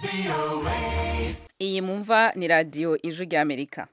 iyi mumva ni radiyo ijwi ry'amerika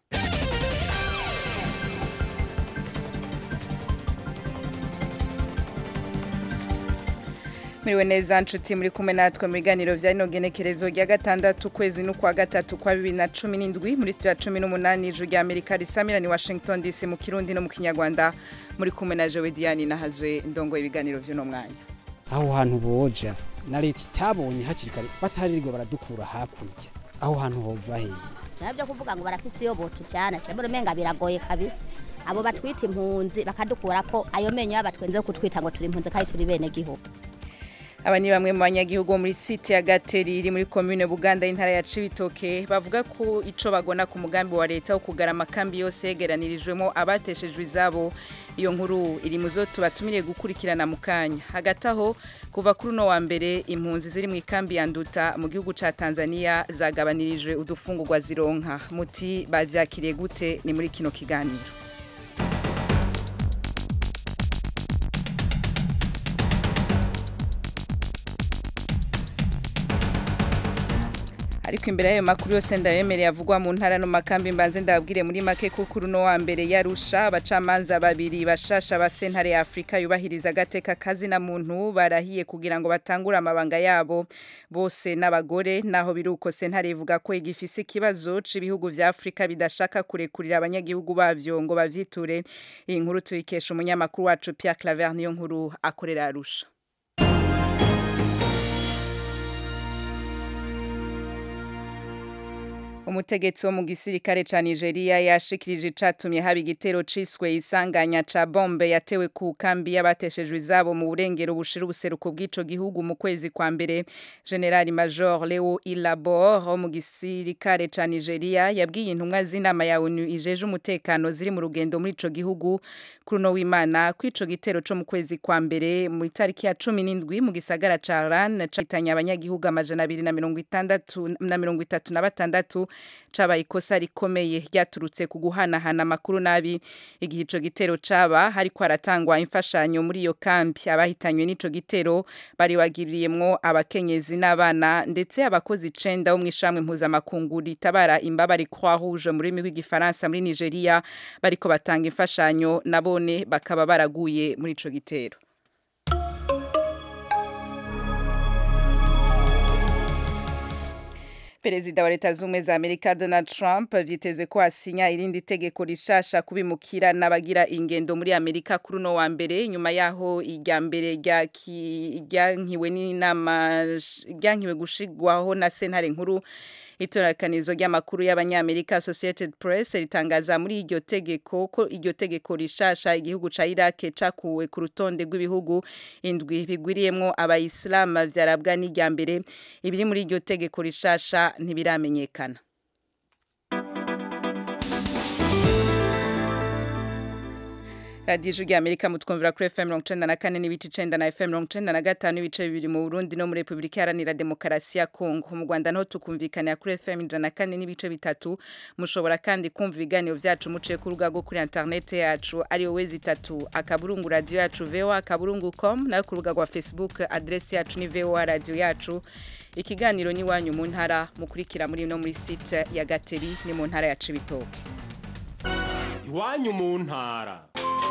muriwe neza nshuti muri kumwe natwe mu biganiro vya rino genekerezo rya gatandatu ukwezi n'ukwa gatatu kwa bibiri na cumi n'indwi muri studio ya cumi n'umunani ijwi rya amerika risamira ni washington dc mu kirundi no mu kinyarwanda muri kumwe na jewe diane nahazwe ndongo ibiganiro vy'uno mwanya aho hantu boja na leta itabonye hakiri kare bataririrwa baradukura hakurya aho hantu hova hehe nabyo kuvuga ngo barafise iyo botujana cyangwa umenga biragoye kabisa abo batwita impunzi bakadukura ko ayo menyo y'abatwenze yo kutwita ngo turi impunzi kandi turi bene gihugu aba ni bamwe mu banyagihugu muri site ya gateri iri muri komine buganda y'intara ya cibitoke bavuga ko ico bagona ku mugambi wa leta wo kugara amakambi yose yegeranirijwemo abateshejwe izabo iyo nkuru iri mu zo tubatumiriye gukurikirana mu kanya hagati aho kuva kuri uno wa mbere impunzi ziri mu ikambi ya nduta mu gihugu ca tanzania zagabanirijwe udufungurwa zironka muti bavyakiriye gute ni muri kino kiganiro ariko imbere y'ayo makuru yose ndayemereye avugwa mu ntara no makambi mbanze ndababwire muri make kuko uruno wa mbere yarusha abacamanza babiri bashasha ba sentare ya Afrika yubahiriza agateka kazi na muntu barahiye kugira ngo batangure amabanga yabo bose n'abagore naho biruko sentare ivuga ko igifise ikibazo c'ibihugu vya Afrika bidashaka kurekurira abanyagihugu bavyo ngo bavyiture iyi nkuru tuyikesha umunyamakuru wacu Pierre Claver niyo nkuru akorera arusha umutegetsi wo mu gisirikare ca Nigeria yashikirije icatumye haba igitero ciswe isanganya ca bombe yatewe ku kambi y'abateshejwe izabo mu burengero bushira ubuseruko bw'ico gihugu mu kwezi kwa mbere General Major Leo Ilabor wo mu gisirikare ca Nigeria yabwiye intumwa z'inama ya ONU ijeje umutekano ziri mu rugendo muri ico gihugu kuri no w'Imana kw'ico gitero co mu kwezi kwa mbere mu tariki ya 17 mu gisagara ca Ran citanya abanyagihugu amajana 260 na 36 cabaye ikosa rikomeye ryaturutse ku guhanahana amakuru nabi igihe ico gitero caba hariko haratangwa imfashanyo muri iyo kambi abahitanywe n'ico gitero bari wagiriyemwo abakenyezi n'abana ndetse abakozi icenda bo mw'ishamwe mpuzamakungu ritabara imbabare Croix Rouge mu rurimi rw'igifaransa muri Nigeria bariko batanga imfashanyo nabone bakaba baraguye muri ico gitero Perezida wa leta zumwe za Amerika Donald Trump vyitezwe ko asinya irindi tegeko rishasha kubimukira n'abagira ingendo muri Amerika kuri no wa mbere nyuma yaho irya mbere ryankiwe n'inama ryankiwe gushigwaho na sentare nkuru itorakanizo ry'amakuru y'abanyamerika Associated Press ritangaza muri iryo tegeko ko iryo tegeko rishasha igihugu ca Iraq cakuwe ku rutonde rw'ibihugu indwi bigwiriyemwo abayisilamu vyarabwa n'irya mbere ibiri muri iryo tegeko rishasha ntibiramenyekana radiyo ijwi Amerika mutwumvira kuri FM mirongo icenda na kane n'ibice icenda na FM mirongo icenda na gatanu n'ibice bibiri mu Burundi no muri Repubulika Iharanira Demokarasi ya Kongo mu Rwanda naho tukumvikanira kuri FM ijana na kane n'ibice bitatu mushobora kandi kumva ibiganiro vyacu muciye ku rubuga rwo kuri internet yacu ariyo wezi itatu akaburungu radio yacu VOA akaburungu com nayo ku rubuga rwa Facebook adresse yacu ni VOA radio yacu ikiganiro ni wanyu mu ntara mukurikira muri no muri site ya Gateri ni mu ntara ya Cibitoke iwanyu mu ntara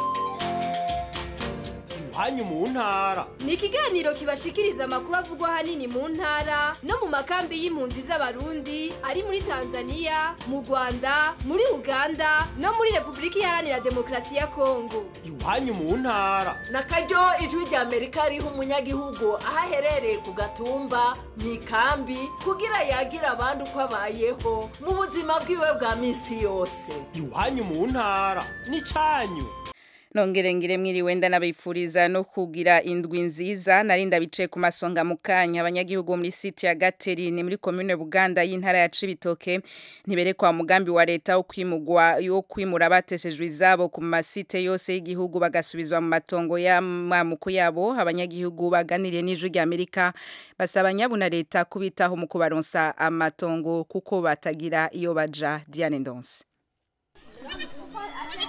iwanyu mu ntara ni ikiganiro kibashikiriza amakuru avugwa ahanini mu ntara no mu makambi y'impunzi z'abarundi ari muri tanzania mu rwanda muri uganda no muri repubulika iharanira demokarasi ya kongo iwanyu mu ntara na karyo ijwi rya amerika riha umunyagihugu aho aherereye ku gatumba mu ikambi kugira yagira abandi uko abayeho mu buzima bwiwe bwa minsi yose iwanyu mu ntara ni cyanyu nongere ngire mwiriwe ndanabifuriza no kugira indwi nziza narinda bicaye ku masonga mu kanya abanyagihugu muri site ya Gateri ni muri commune Buganda y'intara ya Cibitoke ntiberekwa mugambi wa leta wo kwimugwa yo kwimura bateshejwe izabo ku masite yose y'igihugu bagasubizwa mu matongo y'amamuko yabo abanyagihugu baganiriye n'ijwi rya Amerika basaba nyabuna leta kubitaho mu kubaronsa amatongo kuko batagira iyo baja Diane Ndonse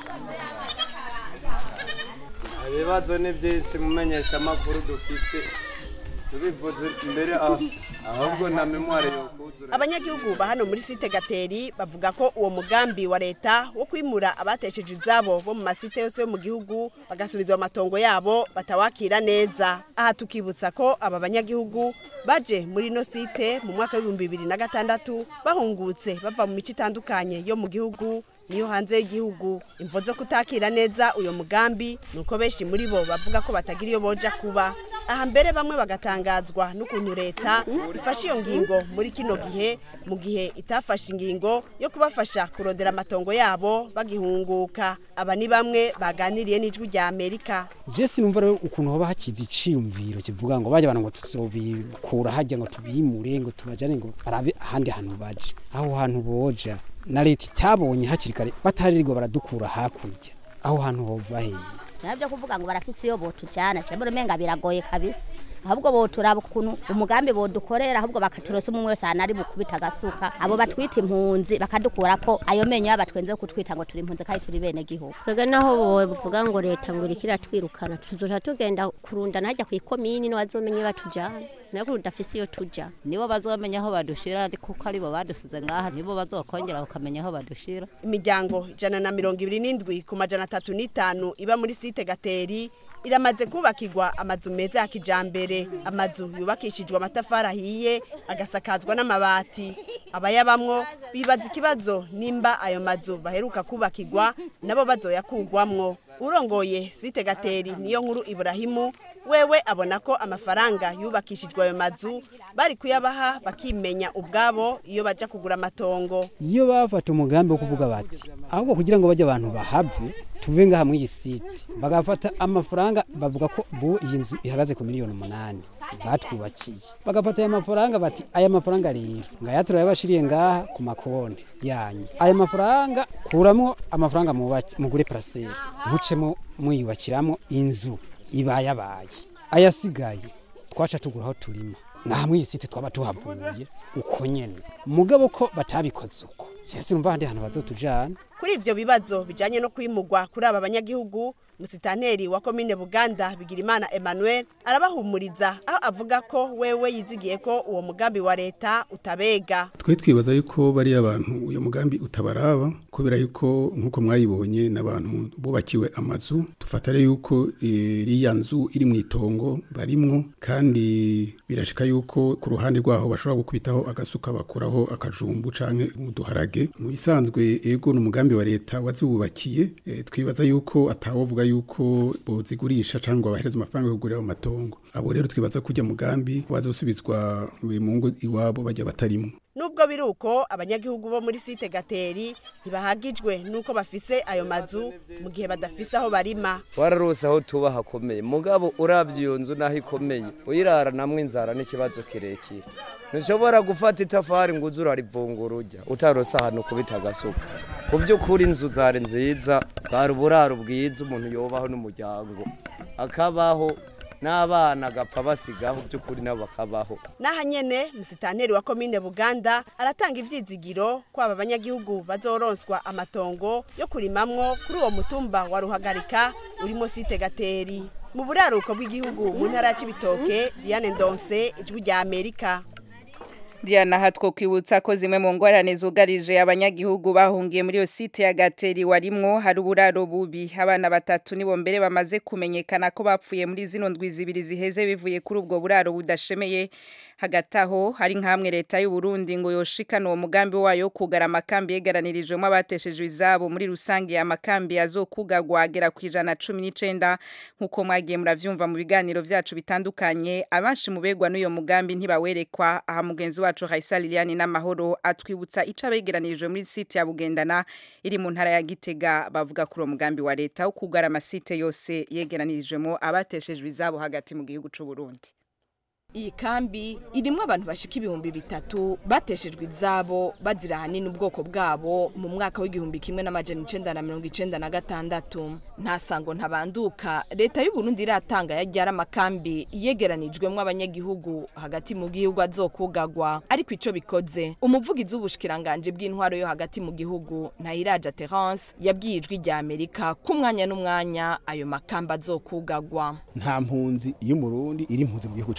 ibibazo ni byinshi mumenyesha amakuru dufise tubivuze mbere aho ahubwo nta memware yo kuzura abanyagihugu ba hano muri site gateri bavuga ko uwo mugambi wa leta wo kwimura abatesheje izabo bo mu masite yose yo mu gihugu bagasubizwa amatongo yabo batawakira neza aha tukibutsa ko aba banyagihugu baje muri ino site mu mwaka w'ibihumbi bibiri na gatandatu bahungutse bava mu mico itandukanye yo mu gihugu niyo hanze y'igihugu imvo zo kutakira neza uyo mugambi nuko benshi muri bo bavuga ko batagira iyo boja kuba aha mbere bamwe bagatangazwa n'ukuntu leta ifashe iyo ngingo muri kino gihe mu gihe itafashe ingingo yo kubafasha kurondera amatongo yabo bagihunguka aba ni bamwe baganiriye n'ijwi rya amerika jesi numva rero ukuntu hoba hakiza iciyumviro kivuga ngo bajya abantu ngo tuzobikura hajya ngo tubimure ngo tubajane ngo barabe ahandi hantu baje aho hantu boja na leta itabonye hakiri kare bataririrwa baradukura hakurya aho hantu hova heye nabyo kuvuga ngo barafise iyo botujana cyangwa umenga biragoye kabisa ahubwo boturaba ukuntu umugambi bodukorera ahubwo bakaturosa umwe wese ahantu ari bukubita agasuka abo batwita impunzi bakadukura ko ayo menyo y'abatwenze yo kutwita ngo turi impunzi kandi turi bene gihugu twebwe naho bavuga ngo leta ngo iriko iratwirukana tuzoja tugenda kurunda najya ku ikomini nibo bazomenye batujana nayo kuri udafise iyo tuja nibo bazomenya aho badushira kuko aribo badusize ngaha nibo bazokongera bakamenya aho badushira imiryango ijana na mirongo ibiri n'indwi ku majana atatu n'itanu iba muri site gateri iramaze kubakirwa amazu meza ya kijambere amazu yubakishijwe amatafari ahiye agasakazwa n'amabati abayabamwo bibaza ikibazo nimba ayo mazu baheruka kubakirwa nabo bazoyakugwamwo urongoye site gateri niyo nkuru iburahimu wewe abona ko amafaranga yubakishijwe ayo mazu bari kuyabaha bakimenya ubwabo iyo baja kugura amatongo iyo bafata umugambi wo kuvuga bati ahubwo kugira ngo bajye abantu bahave tuve ngaha muri iyi site bagafata amafaranga bavuga ko bu iyi nzu ihagaze ku miliyoni umunani batwubakiye bagafata aya mafaranga bati aya mafaranga rero ngaya turayabashiriye ngaha ku makonti yanyu aya mafaranga kuramwo amafaranga mubaki- mugure paraseri mucemo mwiyubakiramo inzu ibayabaye ayasigaye twaca tugura aho turima ngaha muri iyi site twaba tuhavuye uko nyene mugabo ko batabikoze uko cyese numva handi hantu bazotujana kuri ivyo bibazo bijanye no kwimurwa kuri aba banyagihugu musitanteri wa komine buganda bigirimana emmanuel arabahumuriza aho avuga ko wewe yizigiye ko uwo mugambi wa leta utabega twe twibaza yuko bariya abantu uyu mugambi utabaraba kubera yuko nk'uko mwayibonye n'abantu bubakiwe amazu tufatare yuko iriya nzu iri mu itongo barimwo kandi birashika yuko ku ruhande rwaho bashobora gukubitaho agasuka bakuraho akajumbu canke uduharage mu bisanzwe ego n'umugambi wa leta waziwubakiye e, twibaza yuko atawovuga yuko bozigurisha cyangwa bahereza amafaranga yo kugurira amatongo abo rero twibaza kujya mugambi wazosubizwa mu ngo iwabo bajya batarimo nubwo biri uko abanyagihugu bo muri site gateri ntibahagijwe nuko bafise ayo mazu mu gihe badafise aho barima wararose aho tuba hakomeye mugabo urabye iyo nzu naho ikomeye uyirara namwe inzara n'ikibazo kirekire ntushobora gufata itafari ngo uze urarivungura ujya utarose ahantu kubita agasuka ku by'ukuri inzu zari nziza bwari uburaro bwiza umuntu yobaho n'umuryango akabaho n'abana agapfa basigaho by'ukuri nabo bakabaho n'aha nyene musitanteri wa komine buganda aratanga ivyizigiro ko aba banyagihugu bazoronswa amatongo yo kurimamwo kuri uwo mutumba wa ruhagarika urimo site gateri mu buraruko bw'igihugu mu ntara ya cibitoke diane ndonse ijwi rya amerika Diana hatwo kwibutsa ko zimwe mu ngorane zugarije abanyagihugu bahungiye muri yo site ya Gateri warimwo hari uburaro bubi abana batatu nibo mbere bamaze kumenyekana ko bapfuye muri zino ndwi zibiri ziheze bivuye kuri ubwo buraro budashemeye hagati aho hari nk'amwe leta y'u Burundi ngo yoshikana uwo mugambi wayo wo kugara amakambi yegaranirijwemo abateshejwe izabo muri rusange amakambi azokugagwa agera ku ijana cumi n'icenda nk'uko mwagiye muravyumva mu biganiro vyacu bitandukanye abanshi mu begwa n'uyo mugambi ntibawerekwa aha mugenzi wacu Raisa Liliane n'amahoro atwibutsa ico abegeranirijwe muri site ya Bugendana iri mu ntara ya Gitega bavuga kuri uwo mugambi wa leta wo kugara amasite yose yegeranirijwemo abateshejwe izabo hagati mu gihugu c'u Burundi iyi kambi irimwo abantu bashika ibihumbi bitatu bateshejwe izabo bazira ahanini ubwoko bwabo mu mwaka w'igihumbi kimwe n'amajana icenda na mirongo icenda na gatandatu nta sango ntabanduka leta y'u Burundi iratanga yaryara amakambi yegeranijwemwo abanyagihugu hagati mu gihugu azokugagwa ariko ico bikoze umuvugizi w'ubushikiranganje bw'intwaro yo hagati mu gihugu Ntahiraja Terence yabwiye ijwi rya Amerika ku mwanya n'umwanya ayo makambi azokugagwa nta mpunzi y'umurundi iri impunzi mu gihugu cy'u Burundi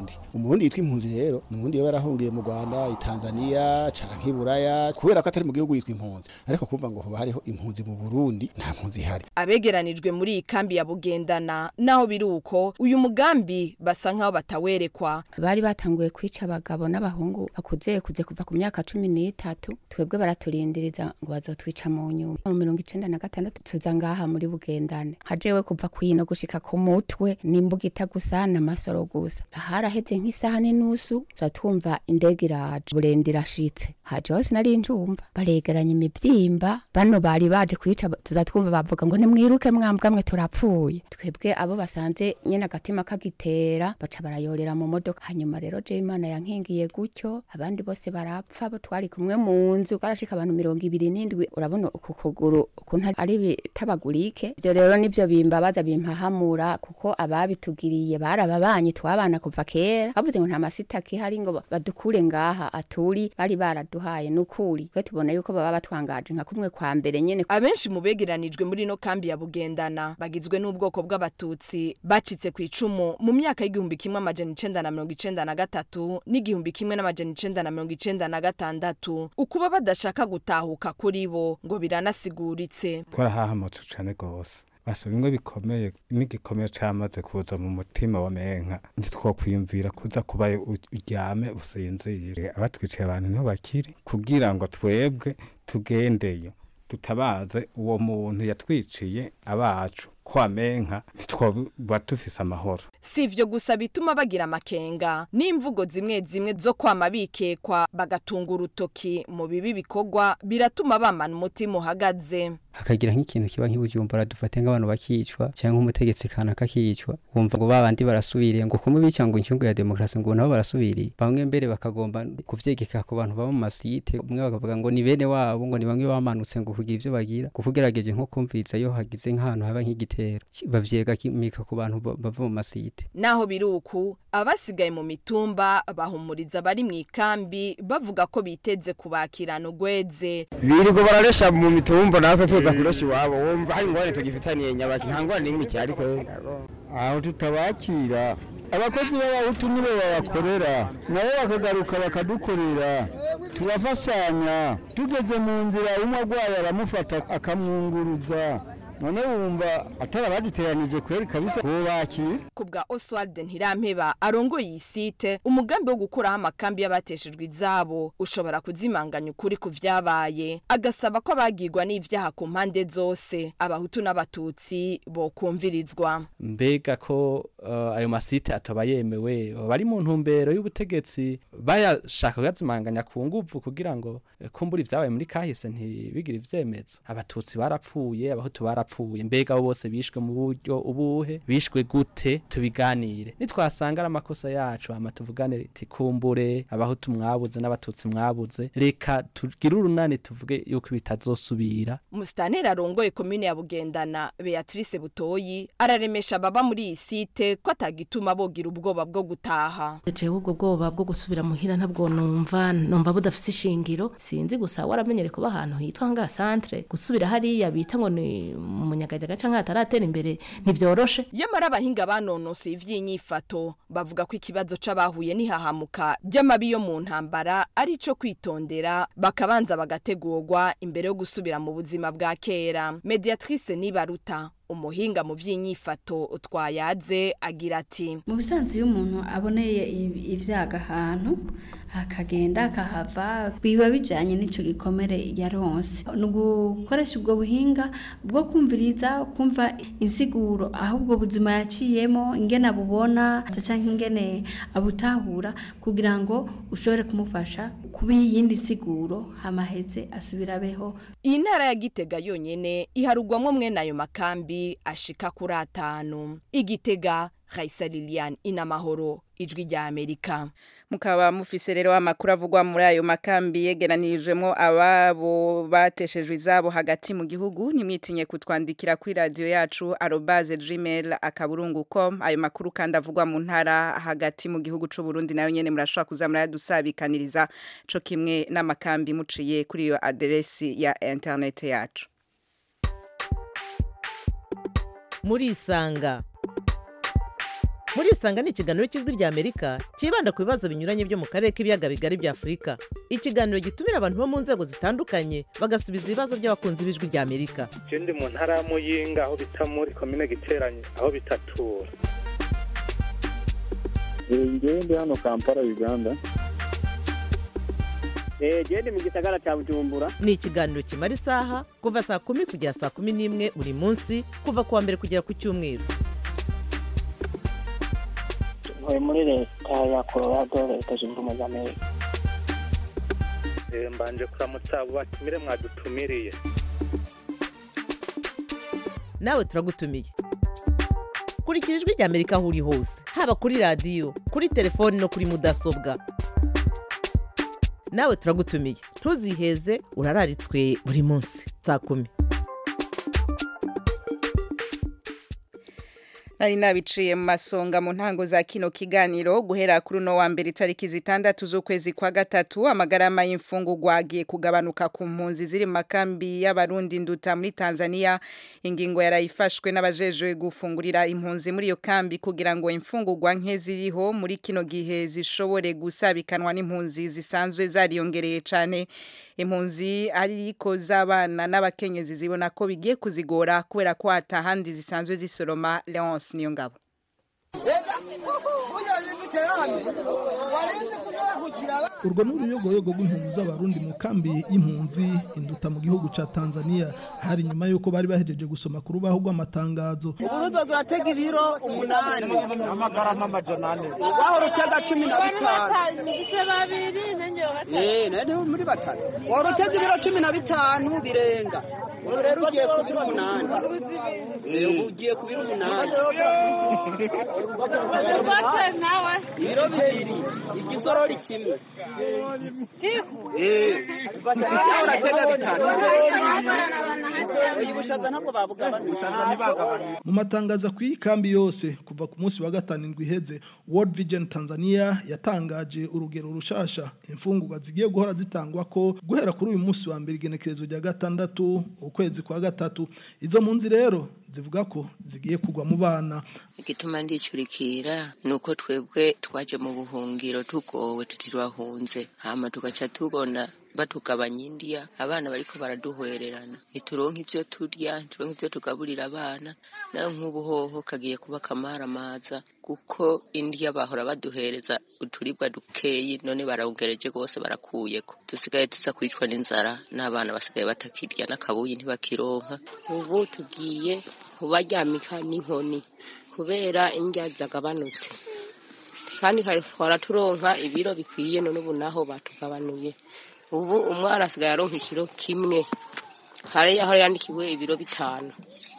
umurundi umurundi yitwa impunzi rero ni umurundi yoba yarahungiye mu rwanda itanzania canke iburaya kubera ko atari mu gihugu yitwa impunzi ariko kumva ngo hoba hariho impunzi mu burundi nta mpunzi ihari abegeranijwe muri iyi kambi ya bugendana naho biri uko uyu mugambi basa nk'aho batawerekwa bari batanguye kwica abagabo n'abahungu bakuze kuze kuva ku myaka cumi n'itatu twebwe baraturindiriza ngo bazotwica mu nyuma mu mirongo icenda na gatandatu tuza ngaha muri bugendane hajewe kuva kwino gushika ku mutwe n'imbugita gusa n'amasoro gusa haraheze nk'isaha n'inusu tuza twumva indege iraje burenda irashitse haje hose nari njumva baregeranya imivyimba bano bari baje kwica tuza twumva bavuga ngo nimwiruke mwambwa mwe turapfuye twebwe abo basanze nyene agatima kagitera baca barayorera mu modoka hanyuma rero je imana yankingiye gutyo abandi bose barapfa abo twari kumwe mu nzu barashika abantu mirongo ibiri n'indwi urabona uku kuguru ukuntu ari bitabagurike ivyo rero nivyo bimbabaza bimpahamura kuko ababitugiriye barababanyi twabana kuva kera bavuze ngo nta masita kihari ngo badukure ngaha aturi bari baraduhaye nukuri twe tubona yuko baba batwangaje nka kumwe kwa mbere nyene abenshi mu begeranijwe muri no kambi ya bugendana bagizwe n'ubwoko bw'abatutsi bacitse ku icumu mu myaka y'igihumbi kimwe amajana icenda na mirongo icenda na gatatu n'igihumbi kimwe n'amajana icenda na mirongo icenda na gatandatu ukuba badashaka gutahuka kuri bo ngo biranasiguritse twarahahamutse cane gose basha bimwe bikomeye n'igikomeye camaze kuza mu mutima wa menka ntitwokwiyumvira kuza kubaye uryame usinzire abatwiciye abantu niho bakiri kugira ngo twebwe tugendeyo tutabaze uwo muntu yatwiciye abacu kwamenka ntitwoba dufise amahoro si ivyo gusa bituma bagira amakenga n'imvugo zimwe zimwe zo kwama bikekwa bagatunga urutoki mu bibi bikorwa biratuma bamana umutima uhagaze hakagira nk'ikintu kiba nk'ibujumbura dufate nk'abantu bakicwa cyangwa umutegetsi kanaka akicwa wumva ngo babandi barasubiriye ngo kumu bica ngo incyungu ya demokarasi ngo nabo barasubiriye bamwe mbere bakagomba kuvyegeka ku bantu baba mu masite umwe bakavuga ngo ni bene wabo ngo ni bamwe bamanutse ngo kugira ivyo bagira kuko ugerageje nko kumviriza iyo hagize nk'ahantu haba nk'igitero bavyegamika ku bantu bava mu masite naho biri uku abasigaye mu mitumba bahumuriza bari mu ikambi bavuga ko biteze kubakirana ugweze birirwa bararesha mu mitumba natwe tuza kuresha iwabo wumva hari ingorane tugifitaniye nyabaki nta ngorane n'imwe ikihari ko aho tutabakira abakozi b'abahutu nibo babakorera nabo bakagaruka bakadukorera tubafashanya tugeze mu nzira umwe arwaye aramufata akamwunguruza none wumva atari abaduteranije kweri kabisa kubakira ku bwa oswald ntirampeba arongoye iyi site umugambi wo gukuraho amakambi y'abateshejwe izabo ushobora kuzimanganya ukuri ku vyabaye agasaba ko abagirwa n'ivyaha ku mpande zose abahutu n'abatutsi bokumvirizwa mbega ko uh, ayo masite atoba yemewe bari mu ntumbero y'ubutegetsi bayashaka kuyazimanganya ku nguvu kugira ngo eh, kumbura ivyabaye muri kahise ntibigire ivyemezo abatutsi barapfuye abahutu barapfuye barapfuye mbega abo bose bishwe mu buryo ubuhe bishwe gute tubiganire nitwasanga ari amakosa yacu hama tuvugane ati kumbure abahutu mwabuze n'abatutsi mwabuze reka tugire urunani tuvuge yuko bitazosubira musitanteri arongoye komine ya bugendana beatrice butoyi araremesha ababa muri iyi site ko atagituma bogira ubwoba bwo gutaha jewe ubwo bwoba bwo gusubira muhira ntabwo numva numva budafise ishingiro sinzi gusa waramenyere kuba ahantu hitwa nga centre gusubira hariya bita ngo ni umunyagajaga canke ataratera imbere ntivyoroshe yamara abahinga banonosoye ivy'inyifato bavuga ko ikibazo c'abahuye n'ihahamuka ry'amabi yo mu ntambara ari ico kwitondera bakabanza bagategurwa imbere yo gusubira mu buzima bwa kera mediatrice nibaruta umuhinga mu by'inyifato twayaze agira ati mu bisanzwe iyo umuntu aboneye ibyaga ahantu akagenda akahava biba bijyanye n'icyo gikomere yaronse ni ugukoresha ubwo buhinga bwo kumviriza kumva insiguro aho ubwo buzima yaciyemo ingene abubona cyangwa ingene abutahura kugira ngo ushobore kumufasha kuba iyindi siguro hamaheze asubira abeho iyi ntara ya gitega yonyine iharugwamo mwene ayo makambi ashika kuri atanu igitega Raisa Lilian inamahoro ijwi rya Amerika mukaba mufise rero amakuru avugwa muri ayo makambi yegeranirijwemo ababo bateshejwe izabo hagati mu gihugu nimwitinye kutwandikira kuri radio yacu arobase gmail akaburungu com ayo makuru kandi avugwa mu ntara hagati mu gihugu c'u Burundi nayo nyene murashobora kuza murayadusabikaniriza co kimwe n'amakambi muciye kuri iyo aderesi ya internet yacu murisanga murisanga ni ikiganiro cy'ijwi rya amerika cyibanda ku bibazo binyuranye byo mu karere k'ibiyaga bigari bya afurika ikiganiro gitumira abantu bo mu nzego zitandukanye bagasubiza ibibazo by'abakunzi b'ijwi rya amerika je ndi mu ntara ya muyinga aho bita muri komine giteranye aho bitatura ngewe ndi hano kampala uganda genda mu gisagara cya bujumbura ni ikiganiro kimara isaha kuva saa kumi kugera saa kumi n'imwe buri munsi kuva ku wa mbere kugera ku cyumweru ntuye muri leta ya colorado leta zunze ubumwe za amerika Eh, mbanje kuramutsa abo batumire mwadutumiriye nawe turagutumiye kurikira ijwi rya amerika aho uri hose haba kuri radiyo kuri telefoni no kuri mudasobwa nawe turagutumiye ntuziheze urararitswe buri munsi saa kumi nari nabiciye mu masonga mu ntango za kino kiganiro guhera kuri uno wa mbere itariki zitandatu z'ukwezi kwa gatatu amagarama y'imfungurwa agiye kugabanuka ku mpunzi ziri mu makambi y'abarundi nduta muri tanzania ingingo yarayifashwe n'abajejwe gufungurira impunzi muri iyo kambi kugira ngo imfungurwa nke ziriho muri kino gihe zishobore gusabikanwa n'impunzi zisanzwe zariyongereye cyane impunzi ariko z'abana n'abakenyezi zibona ko bigiye kuzigora kubera ko hatahandi zisanzwe zisoroma leonce niyo ngabo urwo ni uruyogoyogo rw'impunzi z'abarundi mu kambi y'impunzi induta mu gihugu cya tanzania hari nyuma y'uko bari bahejeje gusoma ku rubaho rw'amatangazo urubuga ruratega ibiro umunani amagarama amajana ane waho rutega cumi na bitanu ibice babiri Eh, nari muri batatu wari utega ibiro cumi na bitanu birenga ubu rero ugiye ku biro umunani Eh, ubu ugiye ku biro umunani nawe ibiro bibiri igisorori kimwe Eh, nawe uratega bitanu uyu bushaza ntabwo babugabanije mu matangazo ku kambi yose kuva ku munsi wa gatanu indwi iheze world vision tanzania yatangaje urugero rushasha imfungurwa zigiye guhora zitangwa ko guhera kuri uyu munsi wa mbere igenekerezo rya gatandatu ukwezi kwa gatatu izo mpunzi rero zivuga ko zigiye kugwa mu bana igituma ndicurikira ni uko twebwe twaje mu buhungiro tugowe tutirwahunze hama tugaca tubona batugabanya indiya abana bariko baraduhwererana ntituronke ivyo turya ntituronke ivyo tugaburira abana nayo nk'ubu hoho kagiye kuba akamaramaza kuko indiya bahora baduhereza uturibwa dukeyi none barawugereje rwose barakuyeko dusigaye tuza kwicwa n'inzara n'abana basigaye batakirya n'akabuyi ntibakironka ubu tugiye kubaryamika n'inkoni kubera indya zagabanutse kandi kare twara turonka ibiro bikwiye none ubu naho batugabanuye ubu umwana asigaye aronka ikiro kimwe kare yaho yandikiwe ibiro bitanu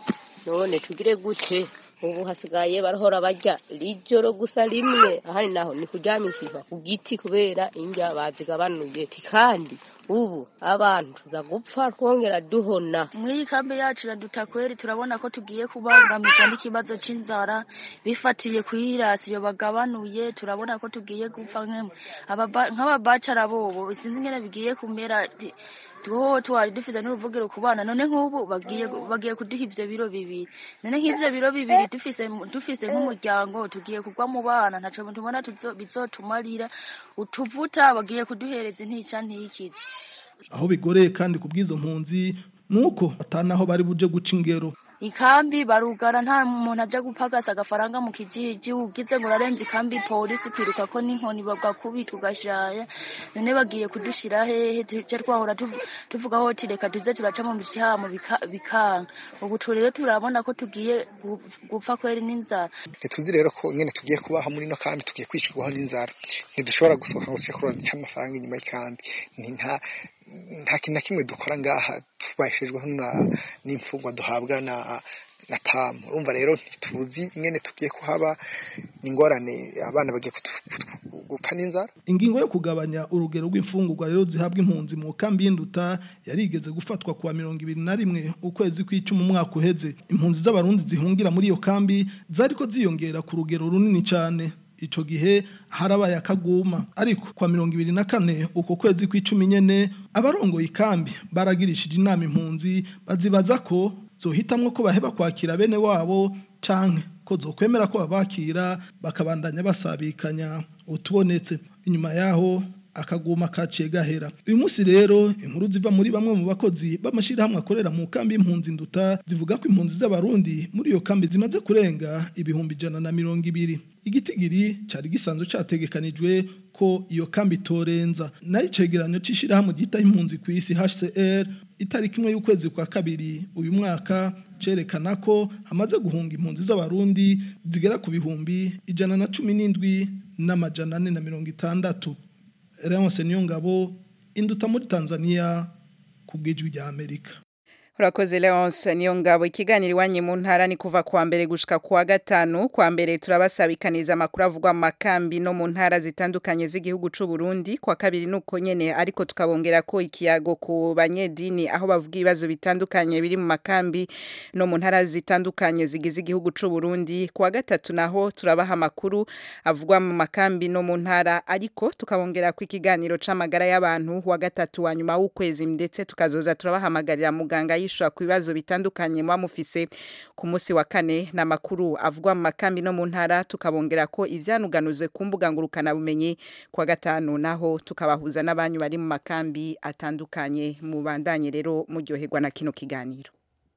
none tugire gute ubu hasigaye barahora barya rijoro gusa rimwe ahandi naho ni kuryamikirwa ku giti kubera indya bazigabanuye kandi ubu abantu tuza gupfa twongera duhona muri kambi yacu iraduta kweri turabona ko tugiye kubangamirwa n'ikibazo c'inzara bifatiye kwirasiyo bagabanuye turabona ko tugiye gupfa nk'emwe Ababa- nk'ababacara bobo sinzi ingene bigiye kumera ti- twoho twari dufite n'uruvugiro ku bana none nk'ubu bagiye bagiye kuduha ivyo biro bibiri none nk'ivyo biro bibiri dufise dufise nk'umuryango tugiye kugwa mu bana ntaco tubona tuzo- bizotumarira utuvuta bagiye kuduhereza intica ntikize aho bigoreye kandi ku bw'izo mpunzi ni uko atanaho bari buje guca ingero ikambi barugara nta muntu aja gupagasa agafaranga mu kijiji ugize ngo urarenza ikambi polisi kwiruka ko n'inkoni bagakubita ugashaya none bagiye kudushira hehe tuje twahora tuv- tuvuga hoti reka tuze turaca mu bishamo bika- bikanga ubu tu rero turabona ko tugiye gu- gupfa kweri n'inzara ntituzi rero ko nyine tugiye kubaho muri ino kambi tugiye kwishurwaho n'inzara ntidushobora gusohoka ngo tujye kurondera icyo amafaranga inyuma y'ikambi ni nta nta kintu na kimwe dukora ngaha tubashijweho na- n'imfungwa duhabwa na na tamu urumva rero ntituzi ingene tugiye kuhaba ni ingorane abana bagiye kutu- kutu- gupfa n'inzara ingingo yo kugabanya urugero rw'imfungurwa rero zihabwa impunzi mu kambi y'induta yarigeze gufatwa kuwa mirongo ibiri na rimwe ukwezi kw'icumi umwaka uheze impunzi z'abarundi zihungira muri iyo kambi zariko ziyongera ku rugero runini cyane ico gihe harabaye akaguma ariko kwa mirongo ibiri na kane uko kwezi kw'icumi nyene abarongoye ikambi baragirishije inama impunzi bazibaza ko zohitamwo ko baheba kwakira bene wabo canke ko zokwemera ko babakira bakabandanya basabikanya utubonetse inyuma yaho akaguma kaciye gahera uyu munsi rero inkuru ziva muri bamwe mu bakozi b'amashyirahamwe akorera mu kambi y'impunzi nduta zivuga ko impunzi z'abarundi muri iyo kambi zimaze kurenga ibihumbi ijana na mirongo ibiri igitigiri cyari gisanzwe cyategekanijwe ko iyo kambi itorenza nayo icegeranyo c'ishirahamwe ryitaho impunzi ku isi HCR itariki imwe y'ukwezi kwa kabiri uyu mwaka cerekana ko hamaze guhunga impunzi z'abarundi zigera ku bihumbi ijana na cumi n'indwi n'amajana ane na mirongo itandatu Leonce Niyongabo induta muri Tanzania ku bw'ijwi rya Amerika Urakoze Leonce niyo ngabo ikiganiro iwanyu mu ntara ni kuva kuwa mbere gushika kuwa gatanu kuwa mbere turabasabikaniza amakuru avugwa mu makambi no mu ntara zitandukanye z'igihugu c'u Burundi kwa kabiri nuko nyene ariko tukabongera ko ikiyago ku banyedini aho bavuga ibibazo bitandukanye biri mu makambi no mu ntara zitandukanye zigize igihugu c'u Burundi kuwa gatatu naho turabaha amakuru avugwa mu makambi no mu ntara ariko tukabongera ko ikiganiro c'amagara y'abantu wa gatatu wa nyuma w'ukwezi ndetse tukazoza turabahamagarira muganga yishura ku bibazo bitandukanye muba mufise ku munsi wa kane na makuru avugwa mu makambi no mu ntara tukabongera ko ivyanuganuzwe ku mbuga ngurukana bumenyi kwa gatanu naho tukabahuza n'abanyu bari mu makambi atandukanye mu bandanye rero muryoherwa na kino kiganiro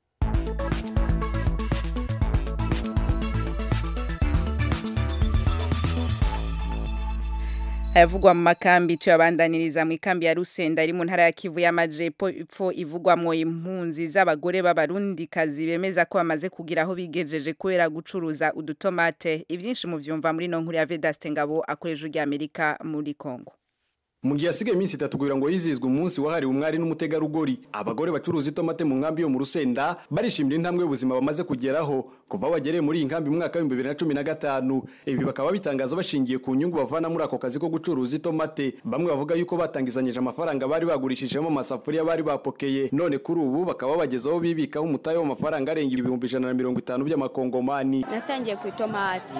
ayavugwa mu makambi tuyabandaniriza mu ikambi ya Rusenda iri mu ntara ya Kivu y'Amajepfo ivugwamwo impunzi z'abagore b'abarundikazi bemeza ko bamaze kugira aho bigejeje kubera gucuruza udutomate ivyinshi mu vyumva muri no nkuru ya Vedaste Ngabo akoresha ujya Amerika muri Kongo mu gihe hasigaye iminsi itatu kugira ngo hizizwe umunsi wahariwe umwari n'umutegarugori abagore bacuruza itomate mu nkambi yo mu rusenda barishimira intambwe y'ubuzima bamaze kugeraho kuva bagereye muri iyi nkambi mu mwaka w'ibihumbi bibiri na cumi na gatanu ibi bakaba bitangaza bashingiye ku nyungu bavana muri ako kazi ko gucuruza itomate bamwe bavuga yuko batangizanyije amafaranga bari bagurishijemo amasafuriya bari bapokeye none kuri ubu bakaba bagezeho bibikaho umutahe w'amafaranga arenga ibihumbi ijana na mirongo itanu by'amakongomani natangiye ku itomati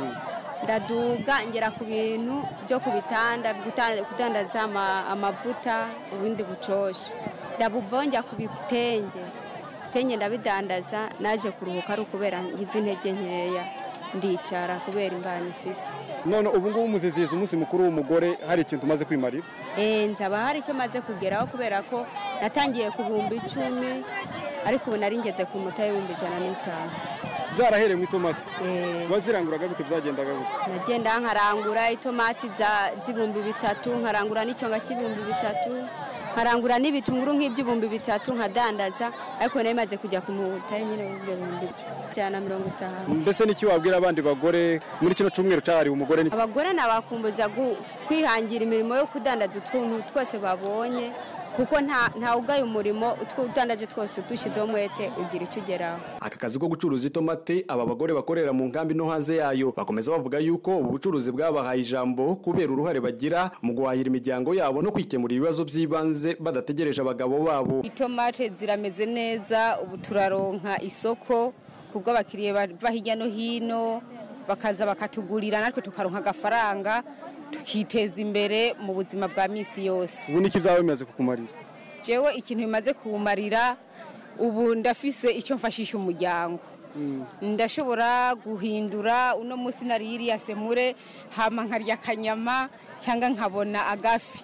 ndaduga ngera ku bintu byo ku bitanda kudandaza amavuta ubundi bucoshe ndabuvaho njya ku bitenge ibitenge ndabidandaza naje kuruhuka ari ukubera ngize intege nkeya ndicara kubera imbanyi ifise none ubu ngubu muzizihiza umunsi mukuru w'umugore hari ikintu umaze kwimarira eh nzaba hari icyo maze kugeraho kubera ko natangiye ku bihumbi icumi ariko ubu nari ngeze ku muta y'ibihumbi ijana n'itanu byarahereye mu itomati waziranguraga gute byagendaga gute nagenda nkarangura itomati z'ibihumbi bitatu nkarangura n'icyonga cy'ibihumbi bitatu nkarangura n'ibitunguru nk'iby'ibihumbi bitatu nkadandaza ariko nari maze kujya ku muta nyine w'ibyo bihumbi ijana na mirongo itanu mbese n'iki wabwira abandi bagore muri kino cyumweru cyahariwe umugore abagore nabakumbuza kwihangira imirimo yo kudandaza utuntu twose babonye kuko nta ugaye umurimo utandaje twose dushyizeho umwete ugira icyo ugeraho aka kazi ko gucuruza itomate aba bagore bakorera mu nkambi no hanze yayo bakomeza bavuga yuko ubu bucuruzi bwabahaye ijambo kubera uruhare bagira mu guhahira imiryango yabo no kwikemura ibibazo by'ibanze badategereje abagabo babo itomate zirameze neza ubu turaronka isoko kubwo abakiriya bava hirya no hino bakaza bakatugurira natwe tukaronka agafaranga tukiteza imbere mu buzima bwa minsi yose ubu niki byaba bimaze kukumarira jewe ikintu bimaze kumarira ubu ndafise icyo mfashisha umuryango ndashobora guhindura uno munsi nariye iriya semure hama nkarya akanyama cyangwa nkabona agafi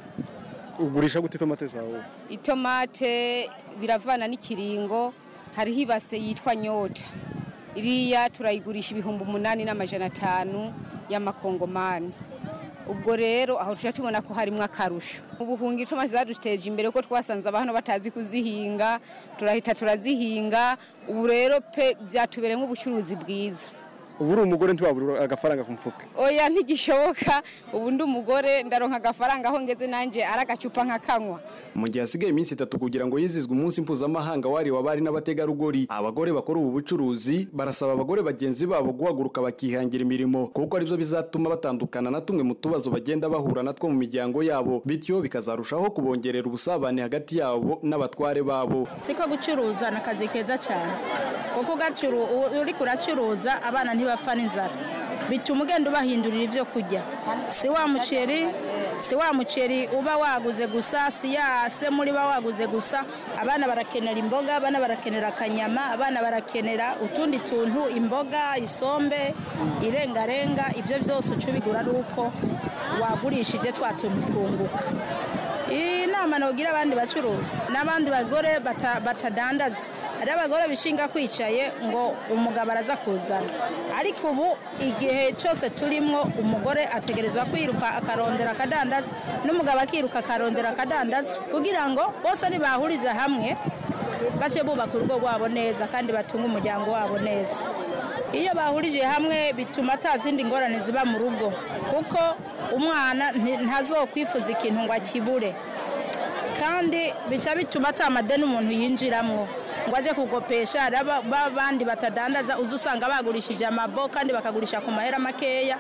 ugurisha gute itomate zawe itomate biravana n'ikiringo hariho ibase yitwa nyota iriya turayigurisha ibihumbi umunani n'amajana atanu y'amakongomani ubwo rero aho tujya tubona ko harimo akarusho ubuhungi tumaze zaduteje imbere ko twasanze abantu batazi kuzihinga turahita turazihinga ubu rero pe byatubereye ubucuruzi bwiza ubu uri umugore ntiwabura agafaranga ku mufuka oya ntigishoboka ubu ndi umugore ndaronka agafaranga aho ngeze nanjye ari agacupa nk'akanywa mu gihe hasigaye iminsi itatu kugira ngo yizizwe umunsi mpuzamahanga wahariwe abari n'abategarugori abagore bakora ubu bucuruzi barasaba abagore bagenzi babo guhaguruka bakihangira imirimo kuko aribyo bizatuma batandukana na tumwe mu tubazo bagenda bahura natwo mu miryango yabo bityo bikazarushaho kubongerera ubusabane hagati yabo n'abatware babo siko gucuruza ni akazi keza cyane kuko uri kuracuruza abana ntibapfa n'inzara bituma ugenda ubahindurira ibyo kurya si wa muceri si wa muceri uba waguze gusa si ya semuri uba waguze gusa abana barakenera imboga abana barakenera akanyama abana barakenera utundi tuntu imboga isombe irengarenga ibyo byose uca ubigura ari uko wagurishije twa tuntu twunguka iyi nama ntugira abandi bacuruzi n'abandi bagore bata- batadandaza hari abagore bishinga kwicaye ngo umugabo araza kuzana ariko ubu igihe cyose turimo umugore ategerezwa kwiruka akarondera akadandaza n'umugabo akiruka akarondera akadandaza kugira ngo bose nibahuriza hamwe bace bubaka urugo rwabo neza kandi batunge umuryango wabo neza iyo bahurije hamwe bituma ata zindi ngorane ziba mu rugo kuko umwana nti- ntazokwifuza ikintu ngo akibure kandi bica bituma ata madeni umuntu yinjiramo ngo ajye kugopesha hari aba- b'abandi batadandaza uza usanga bagurishije amabo kandi bakagurisha ku mahera makeya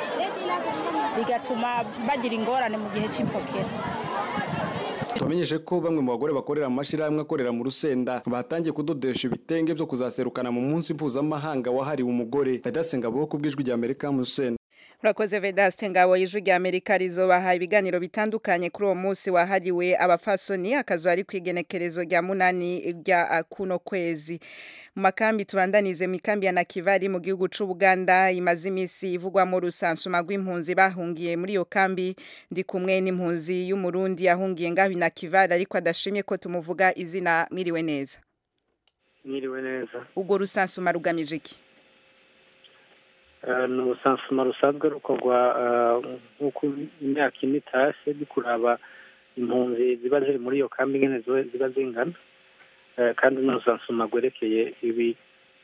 bigatuma bagira ingorane mu gihe cy'ipokera tubamenyeshe ko bamwe mu bagore bakorera mu mashyirahamwe akorera mu rusenda batangiye kudodesha ibitenge byo kuzaserukana mu munsi mpuzamahanga wahariwe umugore radasenga bo ku bw'ijwi rya amerika mu rusenda urakoze vedaste ngabo y'ijwi rya amerika rizobaha ibiganiro bitandukanye kuri uwo munsi wahariwe abafasoni akazu ari ku igenekerezo rya munani rya ah, kuno kwezi mu makambi tubandanize mu ikambi ya nakivari mu gihugu c'ubuganda imaze iminsi ivugwamo rusansuma rw'impunzi bahungiye muri iyo kambi ndi kumwe n'impunzi y'umurundi yahungiye ngaho i nakivari ariko adashimye ko tumuvuga izina mwiriwe neza mwiriwe neza ubwo rusansuma rugamije iki Eh, ni ubusansuma rusanzwe rukorwa eh, nk'uko imyaka ine itashye bikuraba impunzi ziba ziri muri iyo kambi nyine ziba- ziba zingana Eh, kandi ni urusansuma rwerekeye ibi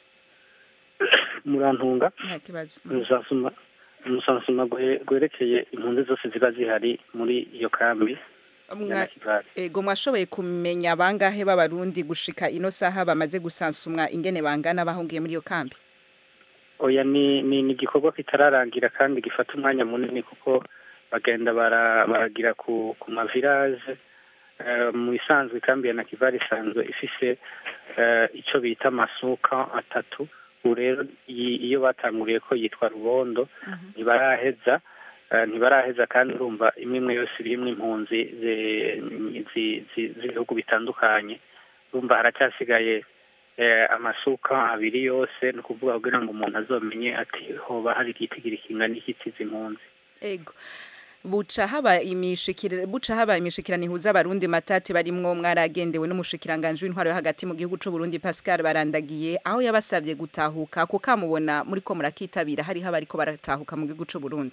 murantunga nta kibazo ni urusansuma ni urusansuma rwe- rwerekeye impunzi zose ziba zihari muri iyo kambi ya Mwa- Nakivale. ego mwashoboye kumenya bangahe b'abarundi gushika ino saha bamaze gusansumwa ingene bangana bahungiye muri iyo kambi oya ni ni ni igikorwa kitararangira kandi gifata umwanya munini kuko bagenda bara- baragira ku ku mavirage Eh, mu isanzwe ikambi ya nakivari isanzwe ifise eh, ico bita amasuka atatu ubu rero iyi- iyo batanguriye ko yitwa rubondo ntibaraheza eh, ntibaraheza kandi urumva imwe imwe yose irimwo impunzi zi- zi- zi- z'ibihugu bitandukanye urumva haracyasigaye eh, amasuka abiri yose ni ukuvuga kugira ngo umuntu azomenye ati hoba hari igitigiri kingana iki cy'izi mpunzi ego buca haba imishikira buca haba imishikirano ihuza abarundi matati barimwo mwaragendewe n'umushikiranganje w'intwaro yo hagati mu gihugu c'u Burundi Pascal barandagiye aho yabasavye gutahuka ko kamubona muri ko murakitabira hari abariko baratahuka mu gihugu c'u Burundi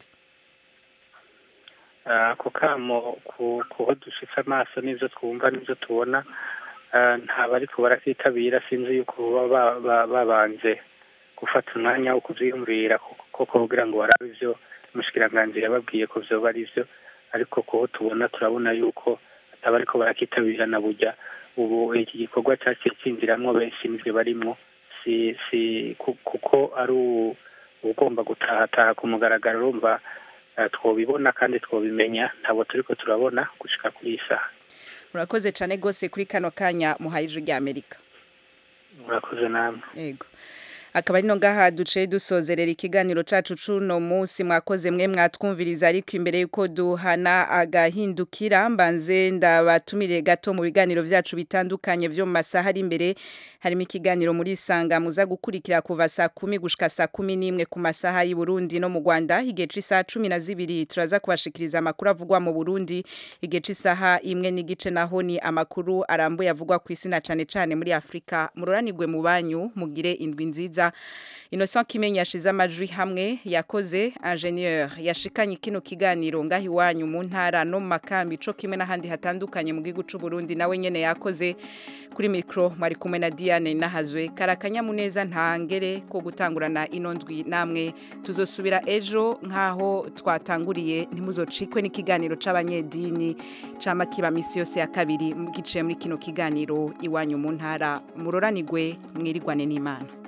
Ah, ako kamo ku kuho dushitse amaso n'ivyo twumva n'ivyo tubona ah, nta bariko barakitabira sinzi yuko baba ba- babanje gufata umwanya wo kuvyiyumvira koko kugira ngo barabe ivyo umushikiranganji yababwiye ko vyoba ari vyo ariko kuho tubona turabona yuko ataba ariko barakitabira na burya ubu iki gikorwa caciye cinjiramwo benshi nivyo barimwo si si ku- kuko ari u- ugomba gutahataha ku mugaragaro urumva eh, twobibona kandi twobimenya ntabwo turiko turabona gushika kuri iyi saha murakoze cane gose kuri kano kanya muhaye ijwi rya Amerika murakoze namwe Ego. Akaba ari no ngaha duce dusozerera ikiganiro cacu cuno musi mwakoze mwe mwatwumviriza ariko imbere yuko duhana agahindukira mbanze ndabatumire gato mu biganiro vyacu bitandukanye vyo mu masaha ari imbere harimo ikiganiro muri sanga muza gukurikira kuva saa kumi gushika saa kumi n'imwe ku masaha y'i Burundi no mu Rwanda igihe c'isaha cumi na zibiri turaza kubashikiriza amakuru avugwa mu Burundi igihe c'isaha imwe n'igice naho ni amakuru arambuye avugwa ku isi na cane cane muri Afrika muroranirwe mu banyu mugire indwi nziza Innocent Kimenyi yashize amajwi hamwe yakoze ingénieur yashikanye kino kiganiro ngahi iwanyu mu ntara no mu makambi co kimwe n'ahandi hatandukanye mu gihugu c'u Burundi nawe nyene yakoze kuri micro mwari kumwe na Diane Nahazwe karakanyamuneza ntangere ko gutangurana ino ndwi namwe tuzosubira ejo nkaho twatanguriye ntimuzocikwe n'ikiganiro c'abanyedini cama kiba misi yose ya kabiri giciye muri kino kiganiro iwanyu mu ntara muroranirwe mwirigwane n'Imana